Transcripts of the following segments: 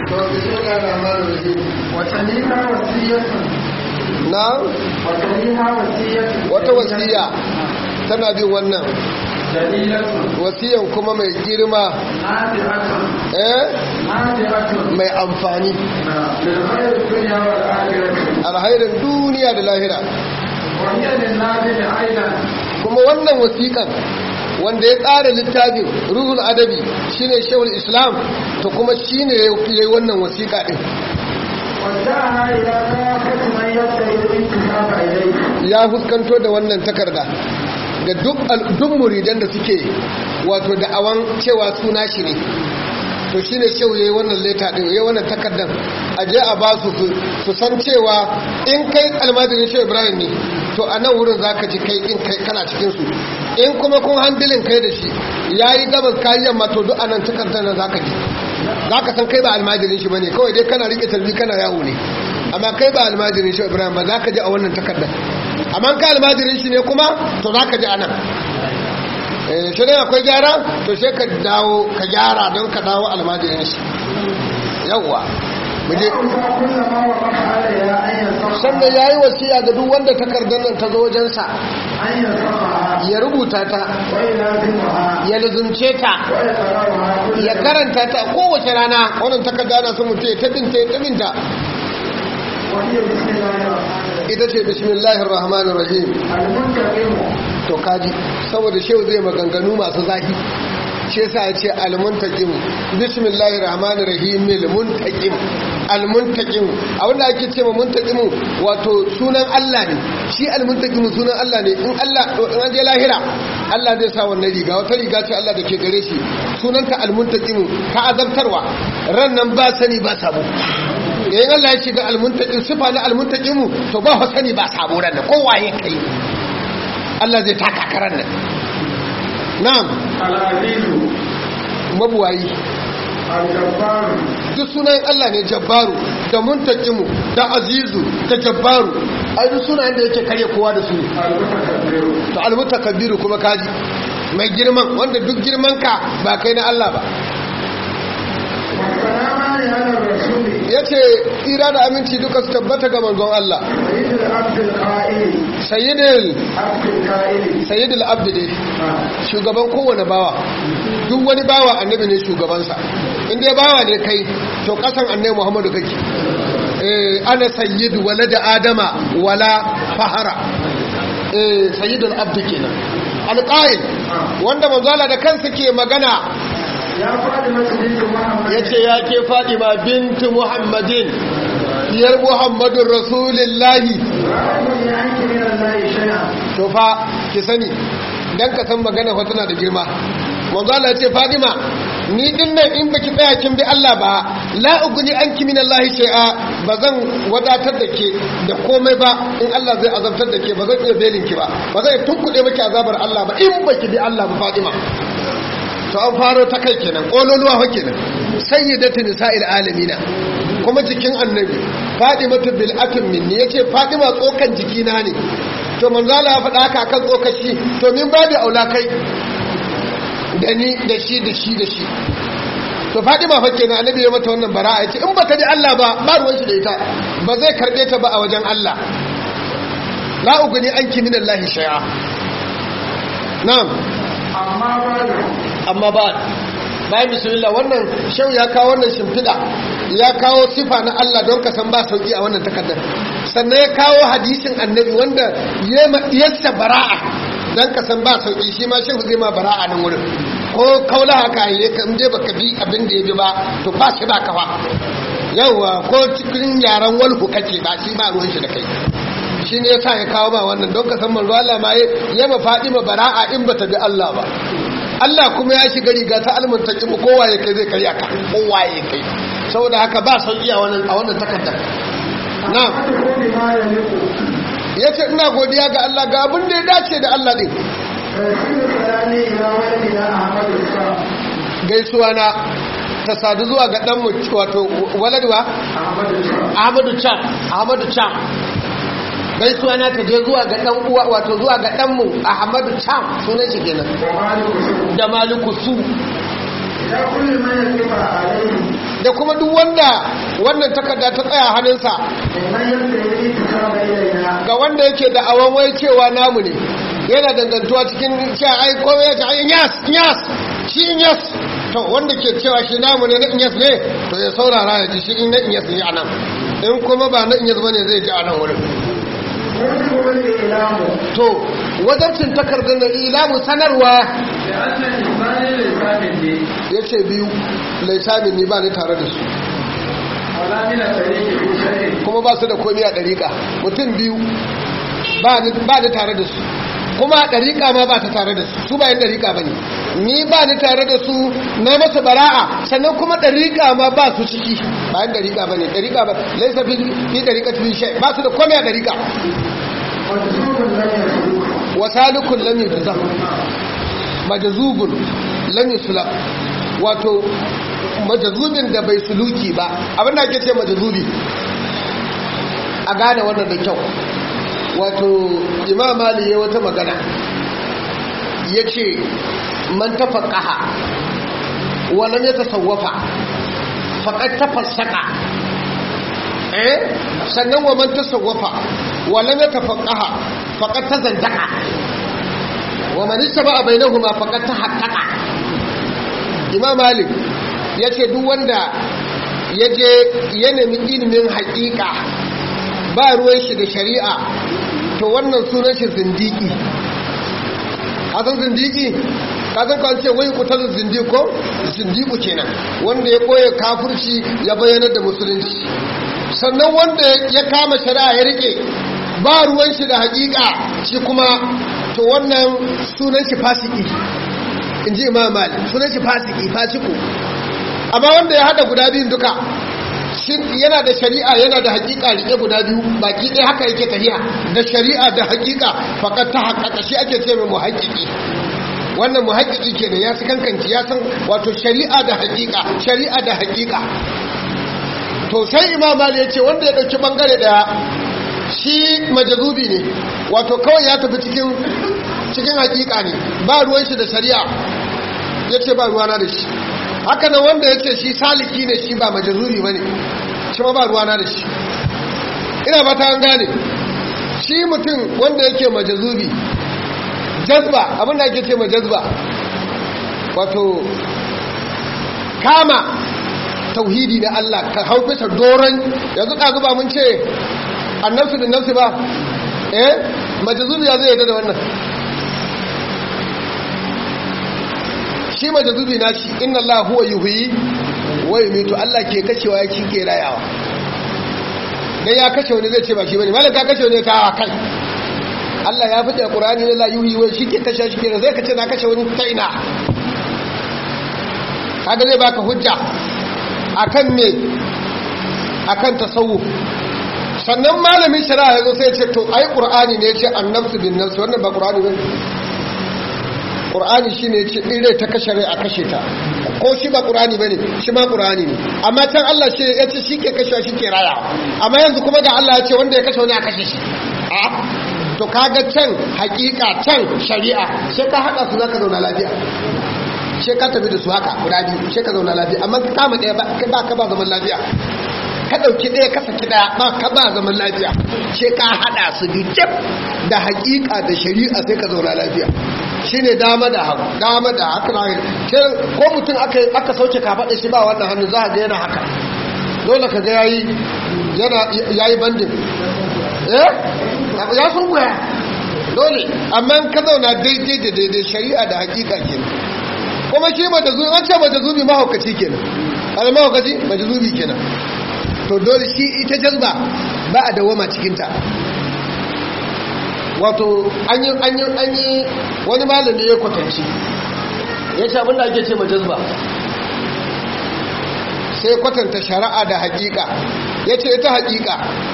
to bismillahir rahmanir rahim وتليها وصية na وتليها وصية wata wasiya tana bin wannan جليلة wasiyan kuma mai girma نافعة eh نافعة mai amfani للخير الدنيا والآخرة alhairin duniya da lahira وهي للنافع أيضا kuma wannan wasiƙan wanda ya tsara littafin ruhul adabi shine shehul islam to kuma shine ya yi wannan wasiƙa din ودعها إلى كافة من يبتغي الانتساب إليه ya fuskanto da wannan takarda ga duk al- duk muridan da suke wato da'awan cewa suna shi ne to shine shehu yayi wannan leta din yayi wannan takardan a je a ba su su- su san cewa in kai almajirin shehu ibrahim ne to a nan wurin zaka ji kai in kai kana cikin su in kuma kun handilin kai da shi yayi gabas kayi yamma to duk anan takardar nan zaka ji zaka san kai ba almajirin shi bane kawai dai kana rike talbi kana yawo ne amma kai ba almajirin shehu ibrahim ba zaka ji a wannan takardar amma ka almajirin shi ne kuma to zaka ji anan eh shi ne akwai gyara to sai ka dawo ka gyara don ka dawo almajirin shi yawwa mu je كل ما وقف عليها أن ينصفها sannan yayi wasiya ga duk wanda takardar nan ta zo wajensa أن ينصفها ya rubuta ta ويلازمها ya lizumce ta ويقرأها كل ya karanta ta kowace rana wannan takarda ana son mutum ya ta binta ya ta binta وهي بسم الله الرحمن الرحيم ita ce bismillahir rahmanir rahim المنتقم to kaji saboda shehu zai maganganu masu zahi shi yasa ya ce almuntaqim bismillahir rahmanir rahim almuntaqim almuntaqim abinda ake ce ma muntaqim wato sunan Allah ne shi almuntaqim sunan Allah ne in Allah in an je lahira Allah zai sa wannan riga wata riga ce Allah da ke gare shi sunanta almuntaqim ta azabtarwa ran nan ba sani ba sabo yayin Allah ya shiga almuntaqim sifa na almuntaqim to ba sani ba sabo ran nan kowa ya kai Allah zai taka karan nan na'am العزيز mabuwayi الجبار duk sunan Allah ne jabbaru da muntakimu da azizu da jabbaru ai duk sunayen da yake kare kowa da su ne المتكبر to almutakabbiru kuma kaji mai girman wanda duk girman ka ba kai na Allah ba والسلام على الرسول yace tsira da aminci duka su tabbata ga manzon Allah سيد العبد القائل sayyidul عبد القائل sayyidul abdi dai shugaban kowane bawa duk wani bawa annabi ne shugabansa in dai bawa ne kai to kasan annabi Muhammadu kake eh ana sayyidu walada adama wala fahara eh sayyidul abdi kenan alqail wanda manzala da kansa ke magana يا فاطمة بنت محمد yace ya ke Fadima bintu Muhammadin diyar Muhammadun Rasulullahi رأيني عنك من الله شيئا to fa ki sani dan ka san magana fa tana da girma manzo Allah ya ce Fadima ni din nan in baki tsaya kin bi Allah ba la ugni anki min Allah shay'a bazan wadatar da ke da komai ba in Allah zai azabtar da ke bazan iya belin ki ba bazan tunkuɗe maki azabar Allah ba in baki bi Allah ba Fadima to an faro ta kai kenan kololuwa fa kenan sayyidatu nisa'il alamina kuma jikin annabi fadimatu bil atim minni yace fadima tsokan jikina ne to manzo Allah ya faɗa haka kan tsokaci to min babu aula kai da ni da shi da shi da shi to fadima fa kenan annabi ya mata wannan bara'a yace in bata ji Allah ba ba ruwan shi da ita ba zai karbe ta ba a wajen Allah la ugni anki min Allah shay'a na'am أما بعد amma ba bayan bismillah wannan shau ya kawo wannan shimfiɗa ya kawo sifa na Allah don ka san ba sauki a wannan takardar sannan ya kawo hadisin annabi wanda ya yassa bara'a don ka san ba sauki shi ma shehu zai ma bara'a nan wurin ko kaula haka yi ka je baka bi abin da ya bi ba to ba shi ba kafa yauwa ko cikin yaren walhu kake ba shi ba ruwan shi da kai shi ne yasa ya kawo ba wannan don ka san manzo Allah ma ya ma Fadima bara'a in bata bi Allah ba Allah kuma ya shiga riga ta almuntaqimu kowa ya kai zai karya ka kowa ya kai saboda haka ba sauki a wannan a wannan takardar na'am أدخل بما يليق yace ina godiya ga Allah ga abin da ya dace da Allah din فيصير كلامي إلى ولدنا أحمد الشام gaisuwa na ta sadu zuwa ga dan mu wato waladwa أحمد الشام Ahmadu Cham Ahmadu Cham gaisuwa na ta je zuwa ga dan uwa wato zuwa ga dan mu Ahmadu Cham sunan shi kenan ومالك سوء da Maliku su إلى كل من يقف عليه da kuma duk wanda wannan takarda ta tsaya hannunsa ممن يبتغي الانتساب إلينا ga wanda yake da awon wai cewa namu ne yana dangantuwa cikin cewa ai komai ya ce ai inyas inyas shi inyas to wanda ke cewa shi namu ne na inyas ne to ya saurara ya ji shi in na inyas ne a nan in kuma ba na inyas bane zai ji a nan wurin يجب الإعلام to wajabcin takardar da ilamu sanarwa لأن الإسلام للكامل ya ce biyu laisamin ni ba ni tare da su ولا من الطريق في شيء kuma ba su da komi a ɗariƙa mutum biyu ba ni ba ni tare da su kuma a ɗariƙa ma ba ta tare da su su ba yin ɗariƙa ba ne ni ba ni tare da su na masa bara'a sannan kuma ɗariƙa ma ba su ciki ba yin ɗariƙa ba ne ɗariƙa ba laisa fi fi ɗariƙa fi shai ba su da komi a ɗariƙa مجذوب لم يسلوك wasalikun lam yujza majzubun lam yusla wato majzubin da bai suluki ba abin da ake ce majzubi a gane wannan da kyau wato imam mali ya wata magana yace man tafaqaha wa lam yatasawwafa faqad tafassaka eh sannan wa man tasawwafa wa lam yatafaqaha faqad tazandaqa wa man istaba bainahuma faqad tahaqqaqa imam malik yace duk wanda yaje ya nemi ilimin haƙiƙa ba ruwan shi da shari'a to wannan sunan shi zindiki kasan zindiki kasan kan ce wai kutar zindiko zindiku kenan wanda ya koya kafirci ya bayyana da musulunci sannan wanda ya kama shari'a ya rike ba ruwan shi da hakika shi kuma to wannan sunan shi fasiki in ji imam malik sunan shi fasiki fasiku amma wanda ya hada guda biyun duka shi yana da shari'a yana da hakika rike guda biyu baki ɗaya haka yake tafiya da shari'a da hakika fakat ta haƙaƙa shi ake ce mai muhaƙiƙi wannan muhaƙiƙi kenan ya su kankanci ya san wato shari'a da hakika shari'a da hakika to sai imam mali ya ce wanda ya ɗauki ɓangare ɗaya shi majazubi ne wato kawai ya tafi cikin cikin hakika ne ba ruwan shi da shari'a ya ce ba ruwana da shi haka nan wanda ya ce shi saliki ne shi ba majazubi ba ne shi ma ba ruwana da shi ina ba ta an gane shi mutum wanda yake majazubi jazba abinda ake ce majazba wato kama tauhidi na Allah ka hau bisa doron yanzu ɗazu ba mun ce annabsu bin nafsi ba eh majazubi ya zai yadda da wannan shi majazubi na shi inna Allah huwa yuhyi wa yumitu Allah ke kashewa ya shi ke rayawa dan ya kashe wani zai ce ba shi bane malaka kashe wani ta kai Allah ya fita Qur'ani ne la yuhyi wa shi ke kashe shi ke zai kace na kashe wani ta ina kaga zai baka hujja akan me akan tasawuf sannan malamin shari'a yazo sai ya ce to ai Qur'ani ne ya ce annabsu bin nafs wannan ba Qur'ani bane ƙur'ani shi ne ce ɗire ta kashe rai a kashe ta ko shi ba ƙur'ani ba ne shi ma ƙur'ani ne amma can Allah shi ya ce shi ke kashe shi ke raya amma yanzu kuma ga Allah ya ce wanda ya kashe wani a kashe shi a to kaga can hakika can shari'a sai ka haɗa su za ka zauna lafiya sai ka tafi da su haka guda biyu sai ka zauna lafiya amma ka kama ɗaya ba ka ba zaman lafiya ka ɗauki ɗaya ka saki ɗaya ba ka ba zaman lafiya sai ka haɗa su biyu da hakika da shari'a sai ka zauna lafiya shine dama da hagu dama da haka na ko mutum aka sauke kafaɗa shi ba wannan hannu za a ga yana haka dole ka ga yayi yana yayi bandin eh ya sun goya dole amma ka zauna daidai da daidai shari'a da hakika kenan kuma shi mata zubi an ce mata zubi mahaukaci kenan ana mahaukaci mata zubi kenan to dole shi ita jazba ba a dawama cikinta wato an yi an yi an yi wani malami ya kwatanci ya ce abinda ake ce majazba sai kwatanta shari'a da hakika ya ce ita hakika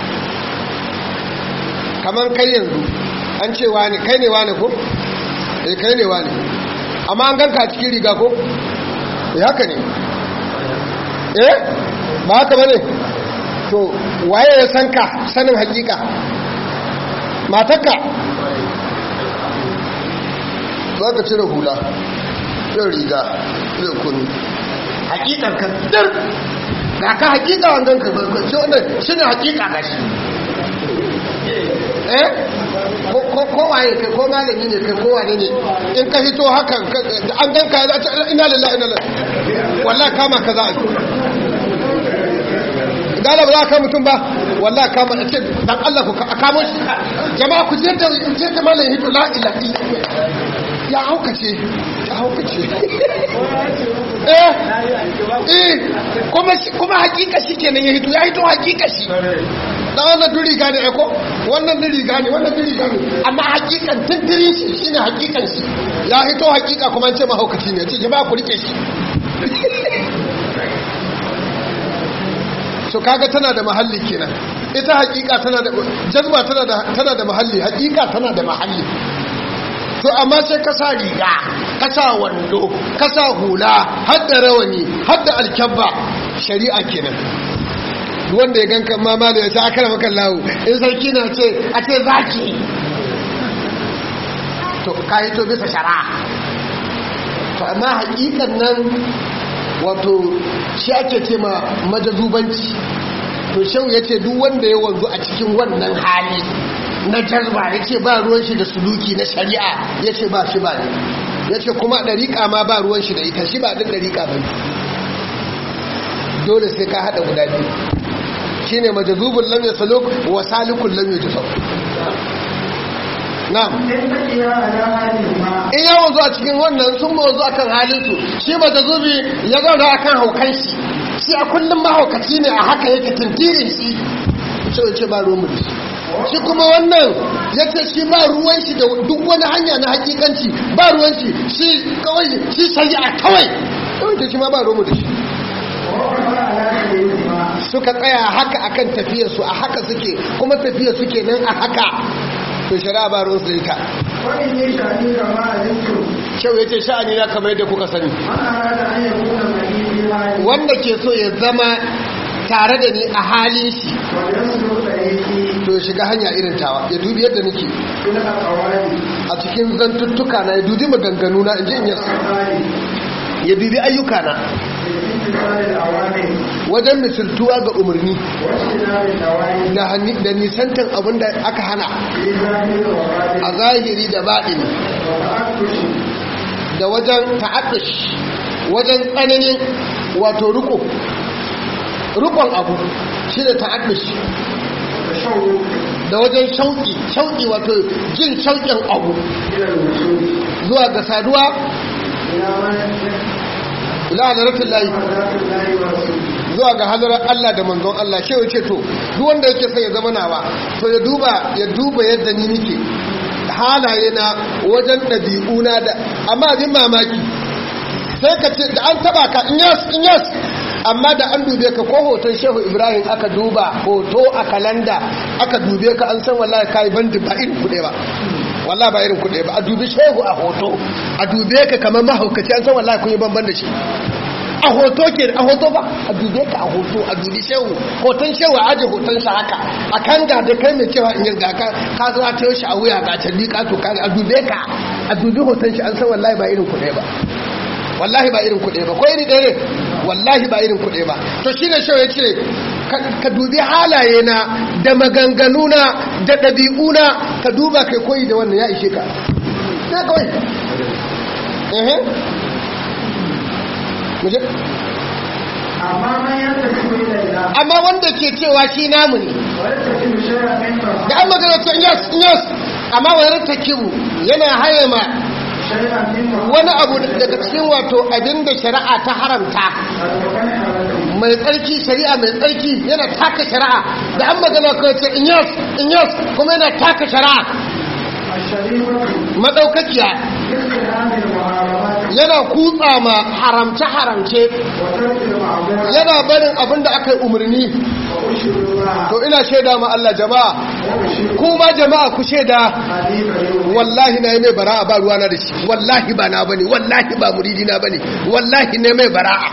kamar kai yanzu an ce wani kai ne wani ko? eh kai ne wani amma an ganka cikin riga ko? eh haka ne eh ba haka ba ne to waye ya san ka sanin hakika matakka za ka cire hula ɗin riga zai kunu hakikar ka dir ga ka hakika wangan ka shi wannan shi ne hakika ga shi eh ko waye kai ko malami ne kai ko wane ne in ka hito hakan an ganka ya ce ina lillahi ina lillahi wallahi kama ka za a dala ba za ka mutum ba wallahi kama a ce dan Allah ku kamo shi jama'a ku je da je da malami hito la ilaha ya haukace ya haukace eh eh kuma kuma hakika shi kenan ya hito ya hito hakika shi da wannan duri gane eko wannan duri gane wannan duri gane amma hakikan tunturin shi shine hakikan shi ya hito hakika kuma ce mahaukaci ne ce jama'a ku rike shi so kaga tana da mahalli kenan ita hakika tana da jazba tana da tana da mahalli hakika tana da mahalli to amma sai ka sa riga ka sa wando ka sa hula har da rawani har da alkyabba shari'a kenan wanda ya ganka mama da ya ce akara maka lawo in sarki na ce a ce zaki to ka yi to bisa shari'a to amma hakikan nan wato shi ake ce ma majazubanci to shau ya ce duk wanda ya wanzu a cikin wannan hali na jazba ya ce ba ruwan shi da suluki na shari'a ya ce ba shi ba ne ya ce kuma ɗariƙa ma ba ruwan shi da ita shi ba ɗin ɗariƙa ba ne dole sai ka haɗa guda biyu shi ne majazubun lam ya saluk wa salikun lam ya jisau na'am in ya wanzu a cikin wannan sun wanzu a kan halinsu shi majazubi ya zauna a kan haukan shi shi a kullum mahaukaci ne a haka yake tintirin shi ce ba ruwan mu da shi shi kuma wannan ya ce shi ba ruwan shi da duk wani hanya na hakikanci ba ruwan shi shi kawai shi shari'a kawai kawai da shi ma ba ruwan da shi suka tsaya haka akan tafiyar su a haka suke kuma tafiyar suke nan a haka to shari'a ba ruwan su da ita shau ya ce sha'ani na kamar yadda kuka sani wanda ke so ya zama tare da ni a halin shi to ya shiga hanya irin tawa ya dubi yadda nake a cikin zantuttuka na ya dubi maganganu na inji in yasu ya dubi ayyuka na wajen misaltuwa ga umarni da nisantan abin da aka hana a zahiri da baɗini da wajen ta'addash wajen tsananin wato riko rukon abu shi da ta'addash da wajen shauƙi shauƙi wato jin shauƙin abu zuwa ga saduwa ila hadaratun layi zuwa ga hadarar Allah da manzon Allah shi wace to duk wanda yake sai ya zama nawa to ya duba ya duba yadda ni nike halaye na wajen ɗabi'una da amma abin mamaki sai ka ce da an taba ka in yas in yas amma da an dube ka ko hoton shehu ibrahim aka duba hoto a kalanda aka dube ka an san wallahi kai bandi ba irin kuɗe ba wallahi ba irin kuɗe ba a dubi shehu a hoto a dube ka kamar mahaukaci an san wallahi kun yi banban da shi a hoto ke a hoto ba a dube ka a hoto a dubi shehu hoton shehu a aje hoton sa haka a kan ga da kai mai cewa in yi ga ka ka zo ta shi a wuya ga calli ka to ka a dube ka a dubi hoton shi an san wallahi ba irin kuɗe ba wallahi ba irin kuɗe ba ko iri ɗaya ne wallahi ba irin kuɗe ba to shi ne shau ya ce ka dubi halaye na da maganganu na da ɗabi'u na ka duba kai koyi da wannan ya ishe ka na kawai ehe muje amma wanda ke cewa shi namu ne da an magana ce yes yes amma wani takibu yana haye ma wani abu daga cikin wato abin da shari'a ta haramta mai tsarki shari'a mai tsarki yana taka shari'a da an magana kawai ce in yas in yas kuma yana taka shari'a madaukakiya yana kutsa ma haramce-haramce yana barin abin da aka yi umarni to ina shaida ma Allah jama'a kuma jama'a ku shaida wallahi na yi mai bara'a ba ruwa na da shi wallahi ba na bane wallahi ba muridi na bane wallahi ne mai bara'a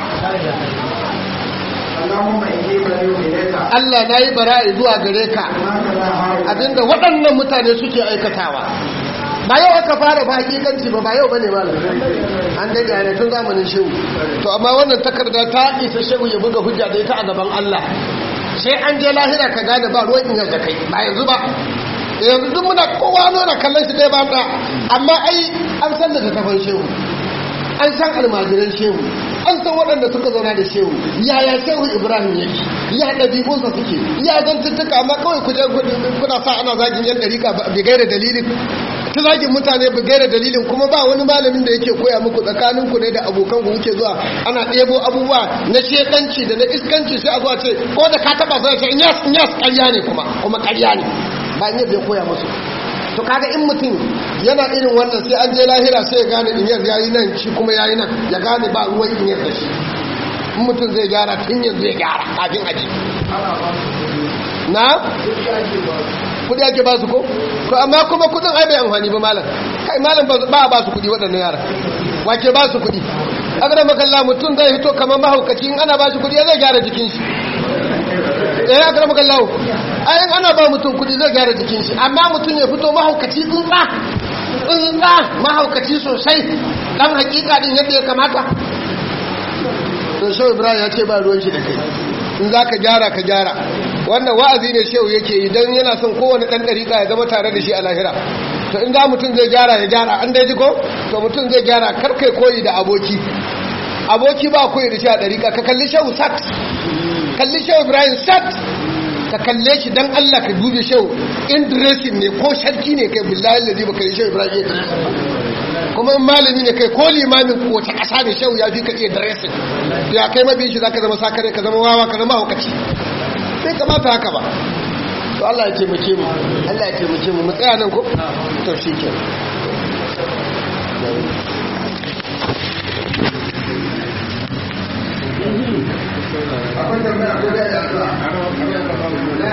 Allah na yi bara'a zuwa gare ka abinda waɗannan mutane suke aikatawa ba yau aka fara ba hakikanci ba ba yau bane malam an dai da tun zamanin shehu to amma wannan takarda ta isa shehu ya buga hujja da ita a gaban Allah sai an je lahira ka gane ba ruwan in da kai ba yanzu ba yanzu duk muna kowa nuna kallon shi dai ba da amma ai an san da tafan shehu an san almajiran shehu an san waɗanda suka zauna da shehu yaya shehu ibrahim yake ya ɗabi'unsa suke ya zantuttuka amma kawai ku je kuna sa ana zagin yan ɗarika bi gaira dalilin ta zagin mutane bi gaira dalilin kuma ba wani malamin da yake koya muku tsakanin ku ne da abokan ku kuke zuwa ana ɗebo abubuwa na shekanci da na iskanci sai a zuwa ce ko da ka taɓa sai ce inyas inyas ƙarya ne kuma kuma ƙarya ne ba in yadda ya koya musu to kaga in mutum yana irin wannan sai an je lahira sai ya gane inyar yayi nan shi kuma yayi nan ya gane ba ruwan inyar da shi in mutum zai gyara tun yanzu ya gyara kafin aji na kudi ake ba su ko to amma kuma kudin ai bai amfani ba malam kai malam ba a ba su kudi waɗannan yara wake ba su kudi agada makalla mutum zai hito kamar mahaukaci in ana ba shi kudi zai gyara jikin shi eh agada makalla ayin ana ba mutum kudi zai gyara jikin shi amma mutum ya fito mahaukaci tsuntsa tsuntsa mahaukaci sosai dan hakika din yadda ya kamata to shehu ibrahim ya ce ba ruwan shi da kai in za ka gyara ka gyara wannan wa'azi ne shehu yake yi don yana son kowane ɗan ɗariƙa ya zama tare da shi a lahira to in za mutum zai gyara ya gyara an dai ji ko to mutum zai gyara karkai koyi da aboki aboki ba koyi da shi a ɗariƙa ka kalli shehu sat kalli shehu ibrahim sat ka kalle shi dan Allah ka dube shehu in dressing ne ko sharki ne kai billahi lalzi baka yi shehu ibrahim ya kuma in malami ne kai ko limamin ko ta ƙasa ne shehu ya fi ka iya dressing ya kai mabiyin shi zaka zama sakare ka zama wawa ka zama hukaci sai kamata haka ba to Allah ya taimake mu Allah ya taimake mu mu tsaya nan ko to shikenan akwai tambaya ko da ya